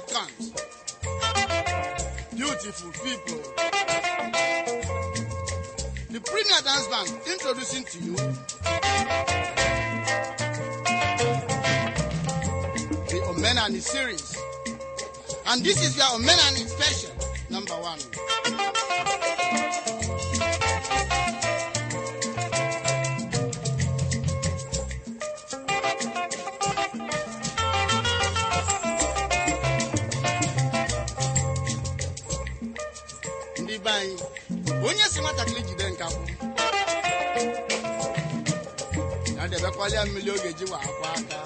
count. Beautiful people. The Premier Dance Band introducing to you the Omenani series. And this is your Omenani special, number one. ndị be anyị onye si nwatakịrị jide nkakwụ ya debekwalia mmiri oge ji wa akwa aka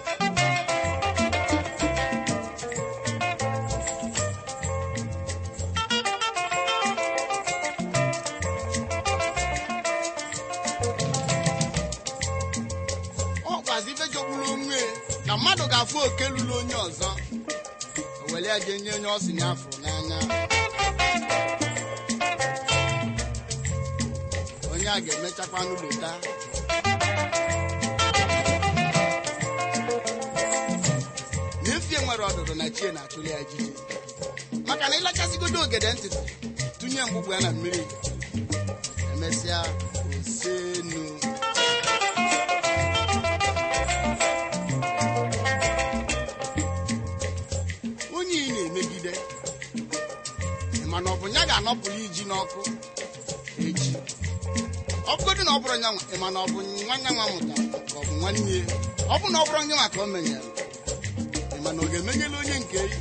ọ kwazi ife jogburu onwe na mmadụ ga-afụ oke lụrụ onye ọzọ o were ya jee nye onye ọ si ya afụrụ n'anya onye a ga-emechakwa n'ụlọta n'efie nwere ọdụdụ na chie na-achụli ya jiji maka na ịlachasịgodo ogede ntịtị tụnye mgbugbu ya na mmiri emesịa osenu onye ị na-emegide ị ma na ọ bụ ya ga-anọpụrụ iji n'ọkụ echi ọ bụgodị na ọ bụrụ nyanwa ị ma na ọ bụ nwanne nwa mụtara ka ọ bụ nwanne ya ọ bụ na ọ bụrụ nyanwa ka o menyere ị ma na ọ ga-emenyela onye nke ya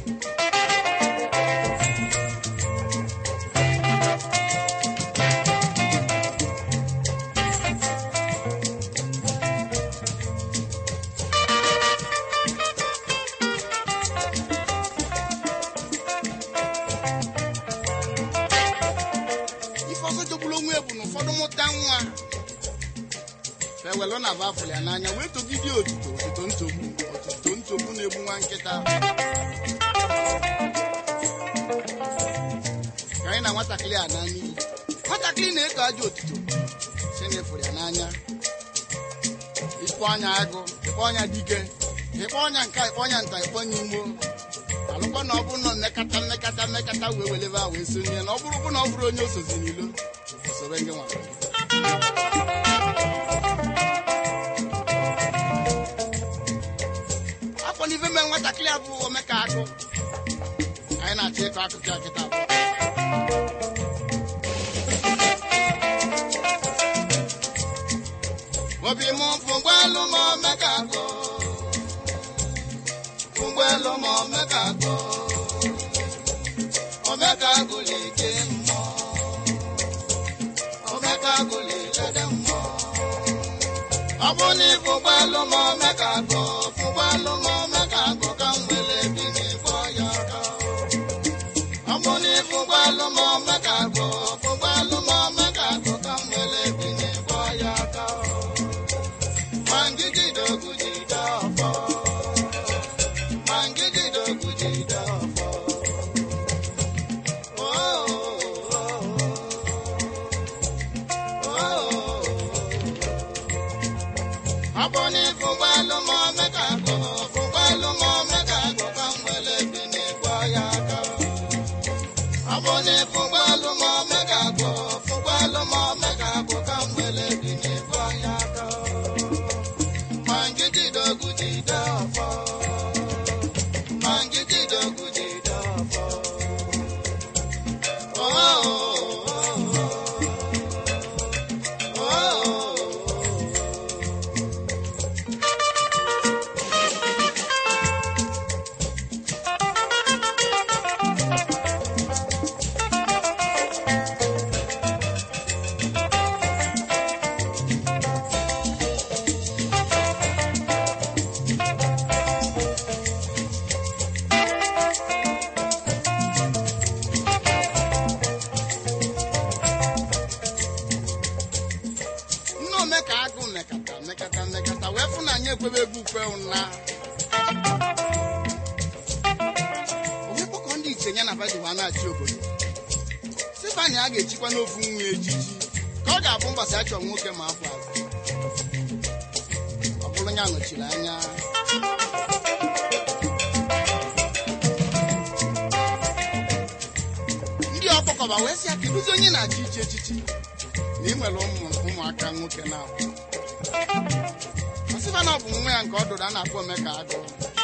ife ọzọ jogburu onwe ya bụ na ụfọdụ mụta nwa fewelụ na bafụrụ ya n'anya wee togide otito otito ntogbu otito ntogbu na-egbu nwa nkịta ka anyị na nwatakịrị a na n'iyi nwatakịrị na-eto ajọ otito si na-efuru ya n'anya ikpọ ọnya agụ ikpọ ọnya dike ikpọ ọnya nka ikpọ ọnya nta ikpọ ọnya imo alụkwa na ọ bụrụ na mmekata mmekata mmekata wee welebe a wee sonye na ọ bụrụ bụ na ọ bụrụ onye osozi n'ilo soro gị nwa afọ n'ife mee nwatakịrị a bụ omeka akụ ka anyị na-achọ ịkọ akụkọ ya kịta bụ obi m fụgbelu m omeka akụ fụgbelu m omeka akụ omeka agụlike mmụọ omeka agụlilede mmụọ ọ bụ na ịfụgbelu m omeka akụ fụgbelu m omeka akụ ka m were bi n'ịfọ ya aka ọ bụ na ịfụgbelu m omeka akụ fụgbelu m omeka akụ ka m were bi n'ịfọ ya aka ma ngigide ogwu jide ọfọ ma ngigide ogwu jide ọfọ Abọ́ni fúngbálú mọ́ mẹ́ka kọ́, fúngbálú mọ́ mẹ́ka kọ́ ká ń wẹlé bí ní gbọ́yà ká. Abọ́ni fúngbálú mọ́ mẹ́ka kọ́, fúngbálú mọ́ mẹ́ka kọ́ ká ń wẹlé bí ní gbọ́yà ká. Màngídì dọ́gù jìdá ọ̀fọ́. Màngídì dọ́gù jìdá ọ̀fọ́. Oh, oh, oh, oh, oh. nne omeka agụ mekata mekata mekata wee fụ na anyị ekwebe egwu ukwe ụna onye kpọkọ ndị iche ya na fadiwa na-achị obodo sifani a ga-echikwa n'ofu nwa ejiji ka ọ ga-abụ mbọsị achọ nwoke ma akwa azụ ọ bụrụ ya nọchiri anya ọba wee sị ya kedụzi onye na-achị ichi echichi na ị nwere ụmụ ụmụaka nwoke na ọsịba na ọ bụ nwa ya nke ọ dụrụ a na-akpọ omeka agụ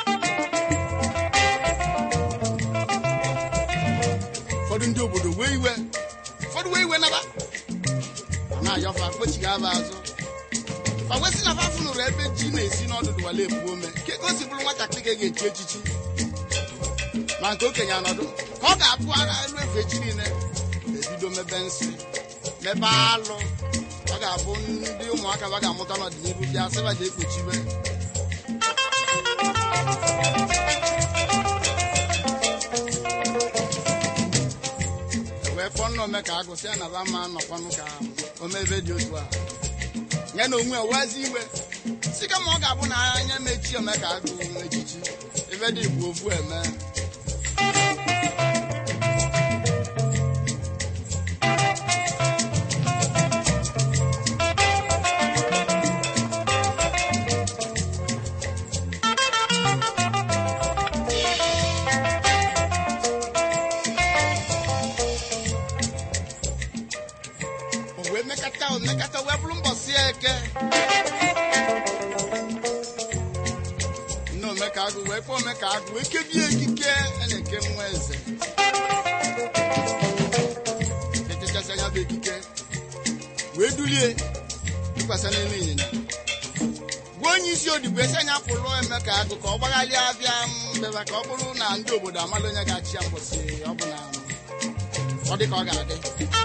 ụfọdụ ndị obodo wee iwe ụfọdụ wee iwe naba ọ na-ayọfa kpochighị aba azụ ọ wesị na fa fụnụrụ ebe ji na-esi n'ọdụdụ wale ebu ome ka ego si bụrụ nwatakịrị ga ga-echi echichi ma nke okenye anọdụ ka ọ ga-apụ ara elu efu echi niile ebido mebe nsị mebe alụ ọ ga-abụ ndị ụmụaka ba ga-amụta n'ọdịnihu bịa sịba ji ekpuchibe wee fọ nna ome ka agụsị ya na ba ma nọkwanụ ka omebe dị otu a ya na onwe owezi iwe si kama ọ ga-abụ na anya mechi ome ka agụ echichi ebe dị bụ ofu eme o wee mekata o mekata wee bụrụ mbọsị eke nne omeka agụ wee kpọọ omeka agụ wee kebie ekike a na-eke nwa eze echechasị anya bụ ekike wee dulie tụkwasị n'elu ịnyịnya gwa onye isi odigbo esi anya pụrụ emeka agụ ka ọ gbaghalịa abịa mbeba ka ọ bụrụ na ndị obodo amala onye ga-achị ya mbọsị ọ bụ na ọ dị ka ọ ga-adị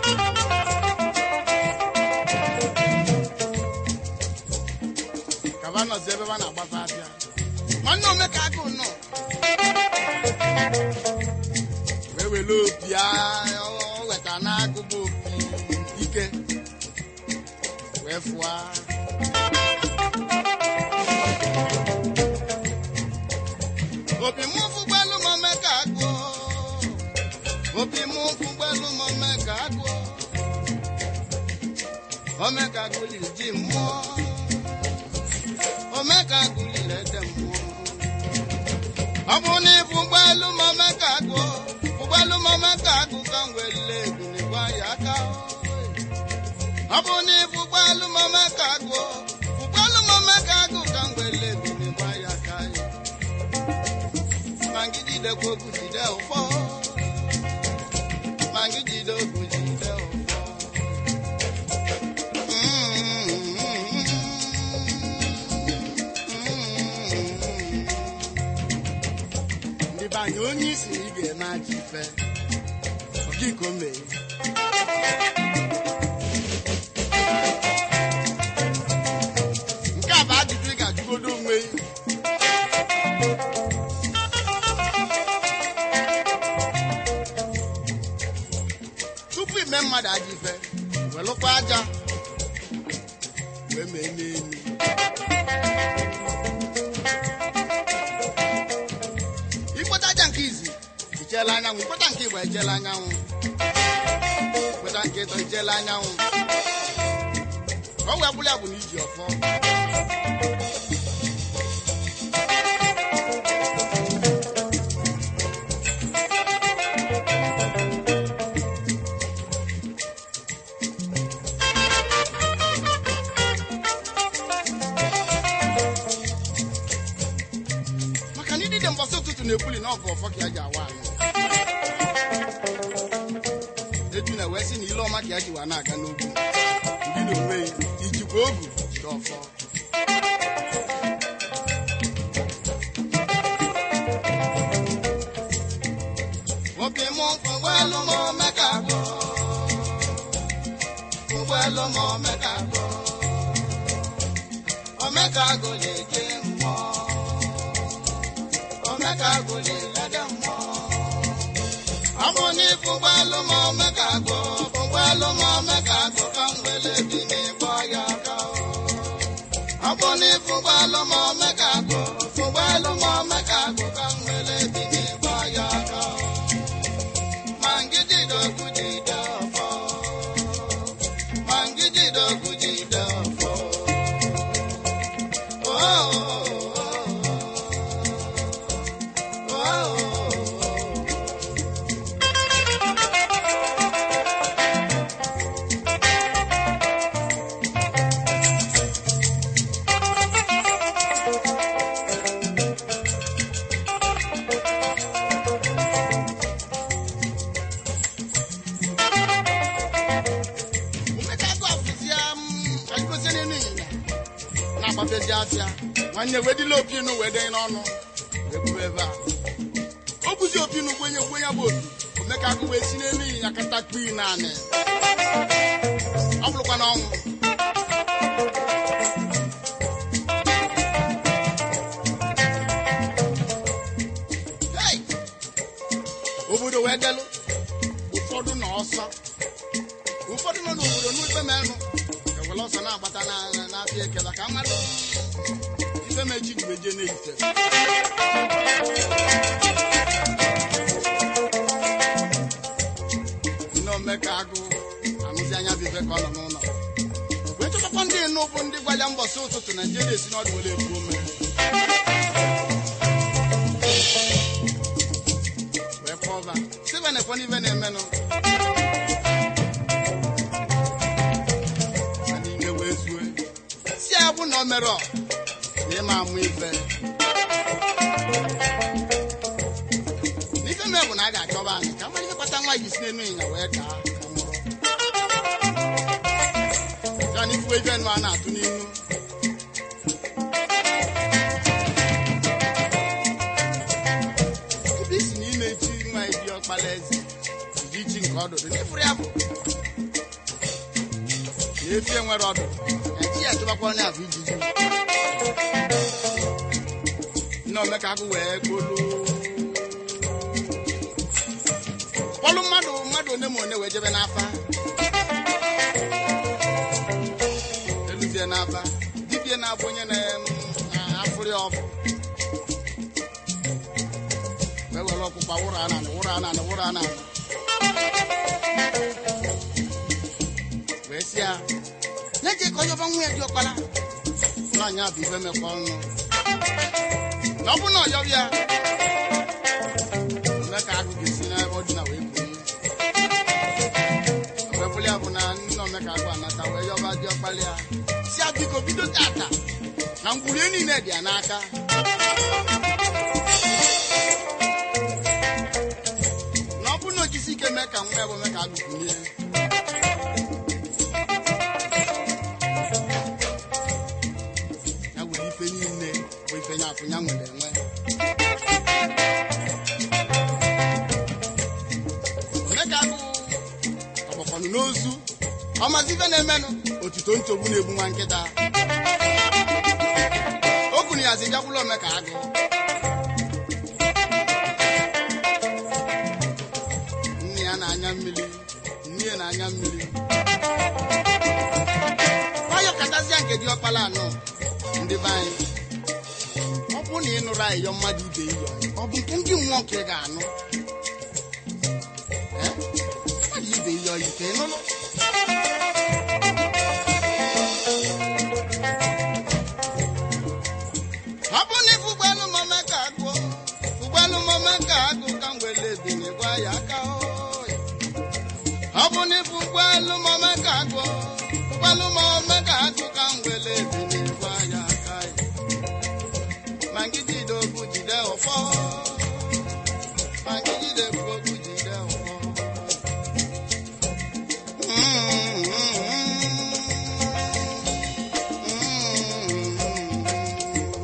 ka ba nọzi ebe ba na-agbafe abịa nwanne omeka agụ nọ wee were opi a- ọ weta n'agụ bụ opi ike wee fụa opi mụ fụgbelu m omeka agụ opi mụ fụgbelu m omeka agụ omeka agụ liri ji mmụọ omeka gụliri ede mmụọ ọ bụ na ịbụ ụgbọelu ma omeka gụọ ụgbọelu ma omeka agụ ka m were egwu n'igwe ya aka ọ bụ na ịbụ ụgbọelu ma omeka gụọ ụgbọelu ma omeka agụ ka m were egwu n'igwe ya aka ma ngị jidekwa ogwu jide ụfọ ma ngị jide ogwu jide ụfọ ndị be anyị onye isi ị ga-eme aja ife ọ gị ka o mee nke a bụ ajụjụ ị ga-ajụgodo onwe gị. tupu ime mmadụ aja ife welụkwa aja wee mee n'elu ikpeta aja nke izi icheela anyanwụ ikpeta nke igba echeela anyanwụ ikpeta nke ịtọ icheela anyanwụ ka ọ wee bụrụ ya bụ na iji ọfọ maka na idide mbọsị ụtụtụ na-ekwuli na ọgụ ọfọ ka ya ji awa anyị eju na wee sị na ile ọma ka ya ji wa na-aga n'ugwu ndị na onwe ya ijikwa ogu jide ọfọ obi mụ ụgbọelu ma omeka gụ ụgbọelu ma omeka gụ omeka gụ na-eje mmụọ omeka gụ na-elede mmụọ ọ bụ n'ifu ụgbọelu ma omeka gụ ụgbọelu ma omeka gụ ka m wele bi n'ịgbọ ya aka ọ bụ n'ifu ụgbọelu ma omeka gụ ụgbọelu ma omeka gụ ka m wele bi n'ịgbọ ya aka ma ngijide okwu jide ọfọ ma ngijide okwu jide ọfọ na-agbapezi afịa nwanne wedila opinu wee dị n'ọnụ wee buru ebe a o buzi opinu gwenye gwenye bụ opi omeka agụ wee si n'elu ịnyịnya kata kpii naanị ọ bụrụkwa n'ọnwụ Hey! obodo wee delụ ụfọdụ nọ ọsọ ụfọdụ nọ n'obodo n'ikpe menụ ewere ọsọ na-agbata na- na- n'afịa ekela ka mmadụ ife mechi ji wee jee n'ehite nne omeka agụ anụzi anya bụ ife ka ọ nọ n'ụlọ wee chọtakwa ndị enu bụ ndị gwa ya mbọsị ụtụtụ naijiria esi n'ọdụ were ebu ome wee kpọba sibe na-ekwe n'ife na-emenụ Ma n'ime wee zue si ya bụ na o mere ọ na ịma amụ ife n'ife mee bụ na a ga-achọba anyị ka mmadụ ihe kpata nwa ji si n'elu ịnya wee daa ka nwụrụ ya na ifuwe ife nụ a na-atụ n'inu ebe isi na ị na-eji nwa eji ọkpala eze iji chi nke ọdụdụ n'ifuru ya bụ na efi enwere ọdụ eji ya chụbakwa onye abụ ijiji nne omeka agụ wee kpolu kpọlụ mmadụ mmadụ one ma one wee jebe n'afa eluzie n'afa dibie na-abụ onye na-afụrị ọfụ wee were ọkpụkpa wụrụ ananị wụrụ ananị wụrụ ananị wee sị ya na-eje ka onye ọba nwa ya dị ọkpara nwaanyị a bụ ife mekọ ọnụ na ọ bụ na ọyọ ya eme ka agụ ga-esi n'ebe ọ dị na wee buo wee bụrụ ya bụ na nna omeka agụ anata wee yọba dị ọkpara ya si ya biko bido tata na ngwurie niile dị ya n'aka na ọ bụrụ na o jisi ike mee ka nwa ya bụ mee ka agụ bulie ya nwere ife niile bụ ife nya afụ ya nwere enwe onye ka agụ ọgbakọnụ n'ozu ọmazi ife na-emenụ otuto nchogbu na-egbu nwa nkịta o kwuru ya zi bịakwụla ome ka agụ nne ya na-anya mmiri nne ya na-anya mmiri nwayọ katazia nke dị ọkpala anọ ndị be anyị ọ bụ na ị nụrụ ayịyọ mmadụ ibe iyọ ọ bụ nke ndị mmụọ ka ị ga-anụ Eh? mmadụ ibe iyọ ike nụlụ ọ bụ na ifu ụgbọelu mome ka agụ ụgbọelu mome ka agụ ka m were ebinye gwa ya aka oyi. ọ bụ na ifu ụgbọelu mome ka agụ ụgbọelu mome ka agụ ka m were ebinye gwa ya aka ya. ma nke jide okwu jide ụfọ ma nke jide okwu jide ụfọ Mm, mm, mm, mm.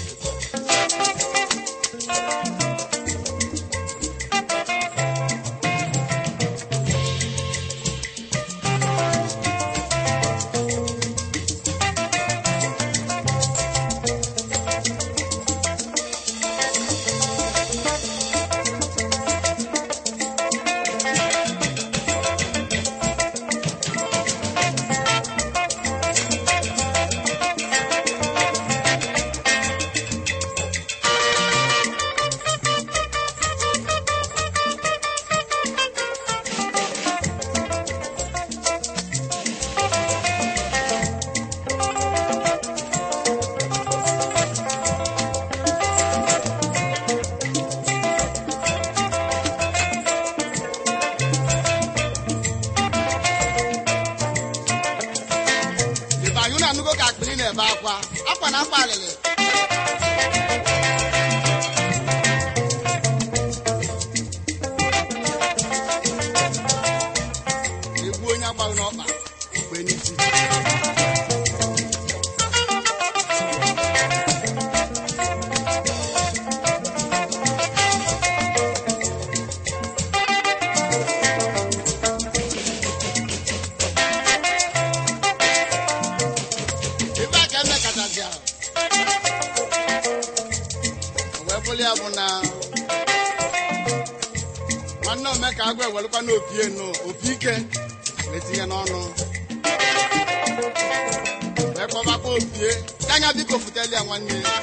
Ibe anyị unu anụgo ka akpịrị na-ebe akwa akwa na akwa alịlị egbu onye agbaghị n'ọkpa mgbe n'isi adazi ahụ O wee bụrụ ya bụ na nwanne omeka agụ ewelụkwa n'opi enu opi ike wee tinye n'ọnụ wee kpọbakwa opie ka anya biko futeli ya nwanne ya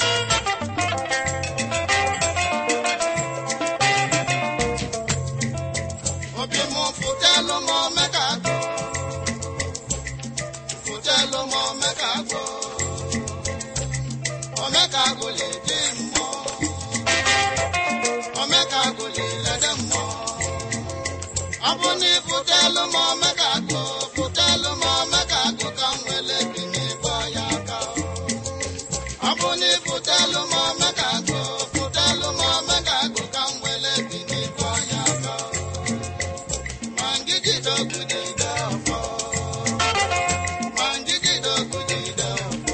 obi mụ futelu m omeka agụ futelu m omeka agụ omeka agụ lede mmụọ omeka agụ lelede mmụọ ọ bụ na ifutelu m omeka agụ futelu m omeka agụ ka m wele bi n'ịbọ ya aka ọ bụ na ifutelu m omeka agụ futelu m omeka agụ ka m wele bi n'ịbọ ya aka ma ngigide ogudide ọfọ ma ngigide ogudide ọfọ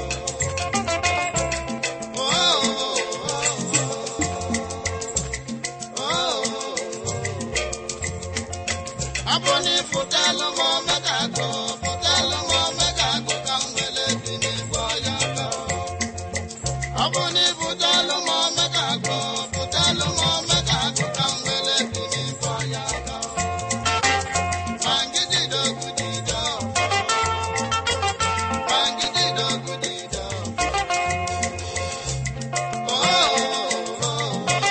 Oh, oh, oh, oh. ọ bụ na ịfụtalụ m omega agụ fụtalụ m omega agụ ka m were bi n'igwe ọya aka ọ bụ na ịfụtalụ m omega agụ fụtalụ m omega agụ ka m were bi n'igwe ọya aka ma ngidide ogudide ọfọ ma ngidide ogudide ọfọ Oh, oh, oh, oh.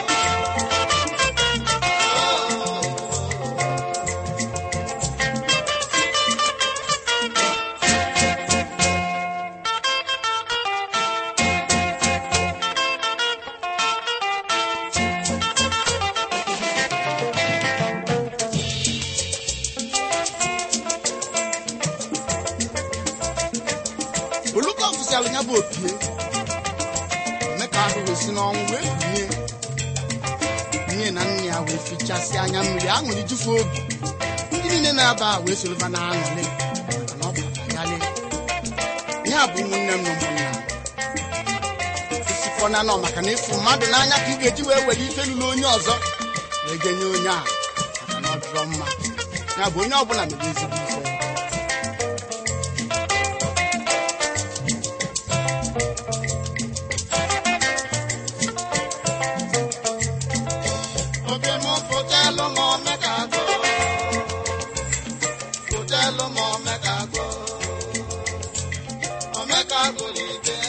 oluka fụsịalụ ya bụ opie mee ka ahụ wee si n'ọnwụ wee binye nne na nne ya wee fichasị anya mmiri aṅụrị jufu obi ndị niile na-aba a wee soroba na aṅụrị maka na ọ bụ yalị ya bụ ụmụnne m na ụmụnna esikọna nọ maka na ịfụ mmadụ n'anya ka ị ga-eji wee were ife lụrụ onye ọzọ wee genye onye a maka na ọ dịrọ mma ya bụ onye ọbụla mere ezigbo ife obi m fụtelụ m omeka agụ fụtelụ m omeka agụ omeka agụ n'ike